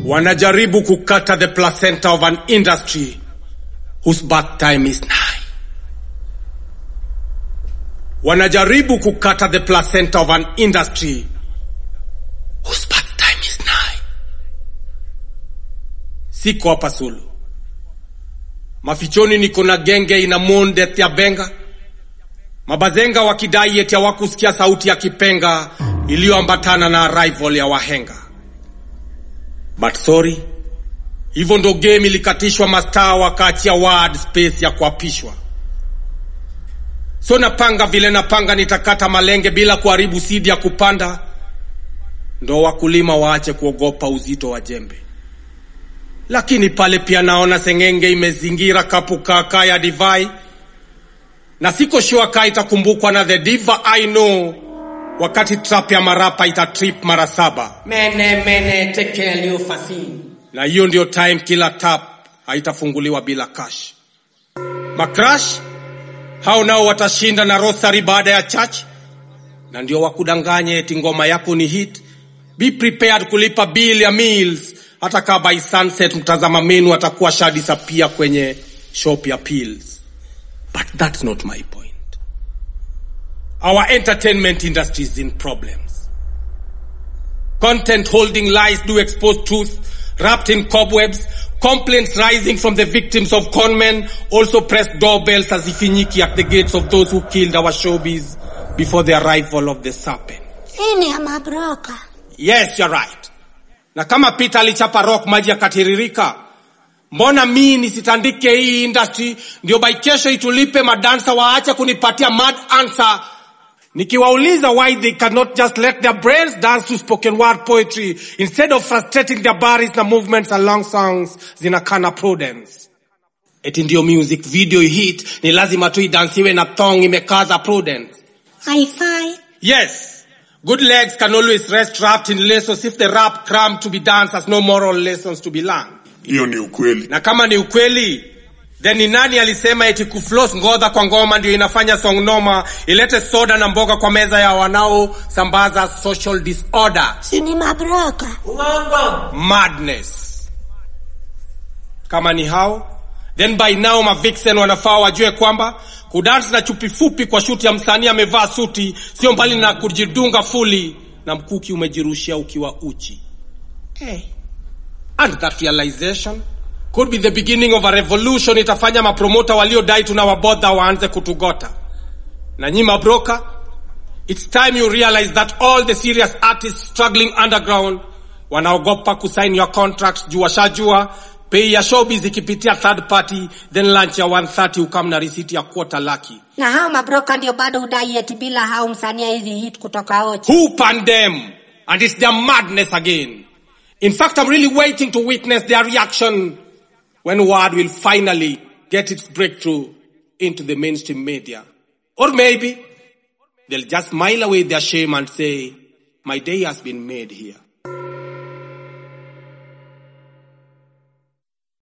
wanajaribu kukata the placenta of an industry whose birth time is nigh. Wanajaribu kukata the placenta of an industry whose birth time is nigh. Siko hapa solo. Mafichoni niko na genge ina mourn death ya Benga. Mabazenga wakidai eti hawakusikia sauti ya kipenga iliyoambatana na arrival ya wahenga. But sorry, hivyo ndo game ilikatishwa, mastaa wakaachia word space ya kuapishwa. So napanga vile napanga, nitakata malenge bila kuharibu sidi ya kupanda, ndo wakulima waache kuogopa uzito wa jembe. Lakini pale pia naona sengenge imezingira kapu kaka ya divai, na siko sure kaa itakumbukwa na the diva I know wakati trap ya marapa itatrip mara saba. Mene mene tekel you fasin. na hiyo ndio time kila tap haitafunguliwa bila cash. Macrash hao nao watashinda na rosary baada ya church, na ndio wakudanganye eti ngoma yako ni hit. Be prepared kulipa bill ya meals, hata kaa by sunset mtazama menu atakuwa shadisapia kwenye shop ya pills. But that's not my point. Our entertainment industry is in problems. Content holding lies do expose truth wrapped in cobwebs. Complaints rising from the victims of conmen also press doorbells as ifinyiki at the gates of those who killed our showbiz before the arrival of the serpent. Ini ya mabroka. Yes, you're right. Na kama Peter alichapa rock maji yakatiririka, mbona mi nisitandike hii industry ndio by kesho itulipe madansa waache kunipatia mad answer nikiwauliza why they cannot just let their brains dance to spoken word poetry instead of frustrating their bodies na movements along songs zinakana prudence eti ndio music video hit ni lazima tu idansiwe na thong imekaza prudence Hi-fi. Yes, good legs can always rest wrapped in laces if the rap cram to be danced has no moral lessons to be learned. hiyo ni ukweli Na kama ni ukweli, then ni nani alisema eti kufloss ngodha kwa ngoma ndio inafanya song noma ilete soda na mboga kwa meza ya wanaosambaza social disorder, Si ni mabroka. madness. Kama ni hao, then by now mavixen wanafaa wajue kwamba kudance na chupi fupi kwa shuti ya msanii amevaa suti sio mbali na kujidunga fuli na mkuki umejirushia ukiwa uchi. Hey. And that realization could be the beginning of a revolution itafanya mapromota waliodai tunawabodha waanze kutugota. Na nyi mabroka, it's time you realize that all the serious artists struggling underground wanaogopa kusign your contracts juu washajua pay ya showbiz ikipitia third party then lunch ya 130 ukam na risiti ya quarter laki. Na hao mabroka ndio bado udai eti bila hao msania hizi hit kutoka Ochi. Who pandem? And it's their madness again. In fact, I'm really waiting to witness their reaction when word will finally get its breakthrough into the mainstream media. Or maybe they'll just smile away their shame and say, my day has been made here.